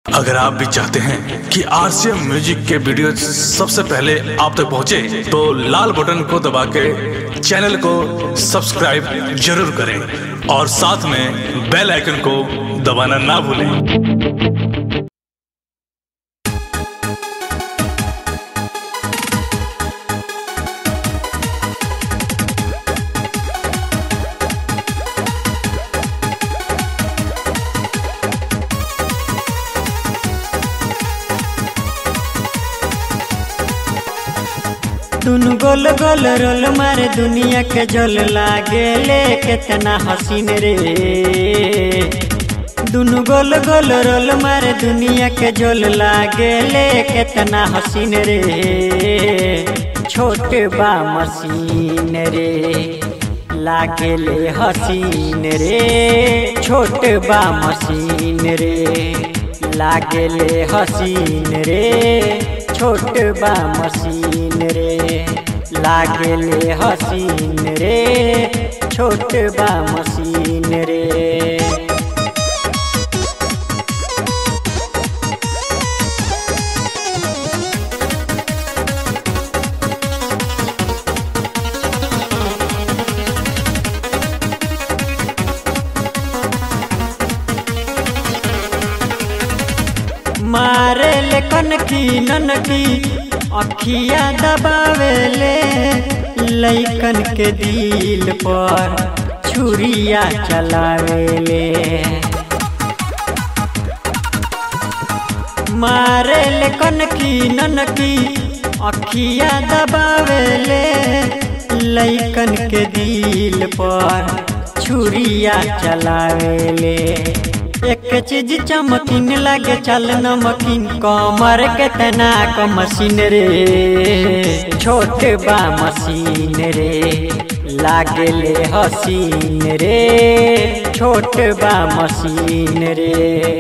अगर आप भी चाहते हैं कि आरसीएम म्यूजिक के वीडियो सबसे पहले आप तक पहुंचे, तो लाल बटन को दबा के चैनल को सब्सक्राइब जरूर करें और साथ में बेल आइकन को दबाना ना भूलें दुनु गोल गोल रोल मारे दुनिया के जल लागे ले कितना हसीन रे दुनु गोल गोल रोल मारे दुनिया के जल लागे ले कितना हसीन रे छोट बा मसीन रे लागे ले हसीन रे छोट बा मसीन रे लागे ले हसीन रे छोट बा मसीन रे लागले हसीन रे छोट बा मसीन रे मारे ले कनकी ननकी अखिया दबावेले लैकन के दिल पर छुरिया चलावेले मारे ले कनकी ननकी अखिया दबावेले लैकन के दिल पर छुरिया चलावेले एक चीज चमकीन लागे चल नमकीन कमर के तना क मशीन रे छोट बा मशीन रे लागे ले हसीन रे छोट बा मशीन रे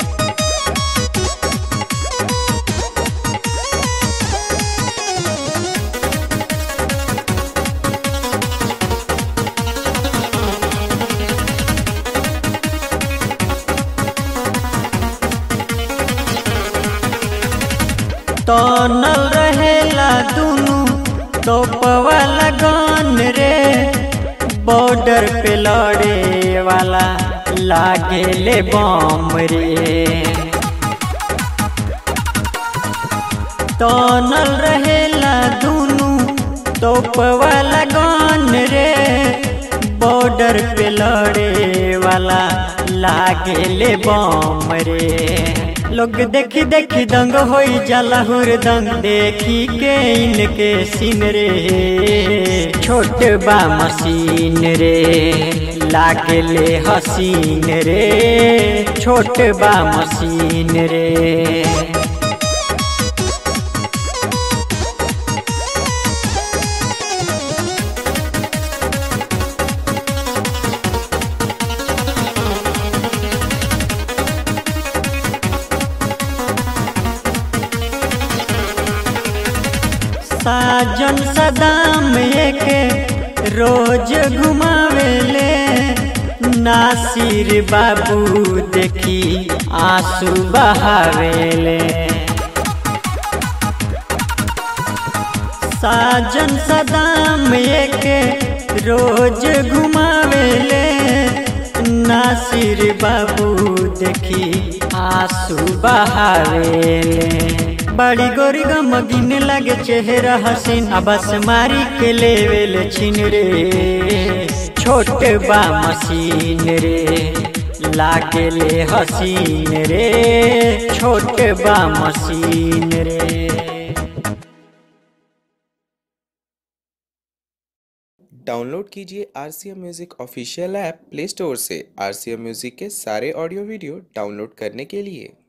तनल रहेला दुनु तोपवा लगन रे बॉर्डर पे लड़े वाला लागे ले बम रे तनल रहेला दुनु तोपवा लगन रे बॉर्डर पे लड़े वाला लागे ले बम रे लोग देखी देखी दंग होई जाला हुरदंग देखी के इनके सीन रे छोट बा मशीन रे लागे ले हसीन रे छोट बा मशीन रे साजन सदाम एक रोज घुमावेले नासिर बाबू देखी आंसू बहावेले साजन सदाम एक रोज घुमावेले नासिर बाबू देखी आंसू बहावेले बड़ी गोरी गमगिन लगे चेहरा हसीन बस मारी के लेवेल छिन रे छोट बा मशीन रे लागे ले हसीन रे छोट बा मशीन रे डाउनलोड कीजिए R C M music official app play store से आर सी एम म्यूज़िक के सारे ऑडियो वीडियो डाउनलोड करने के लिए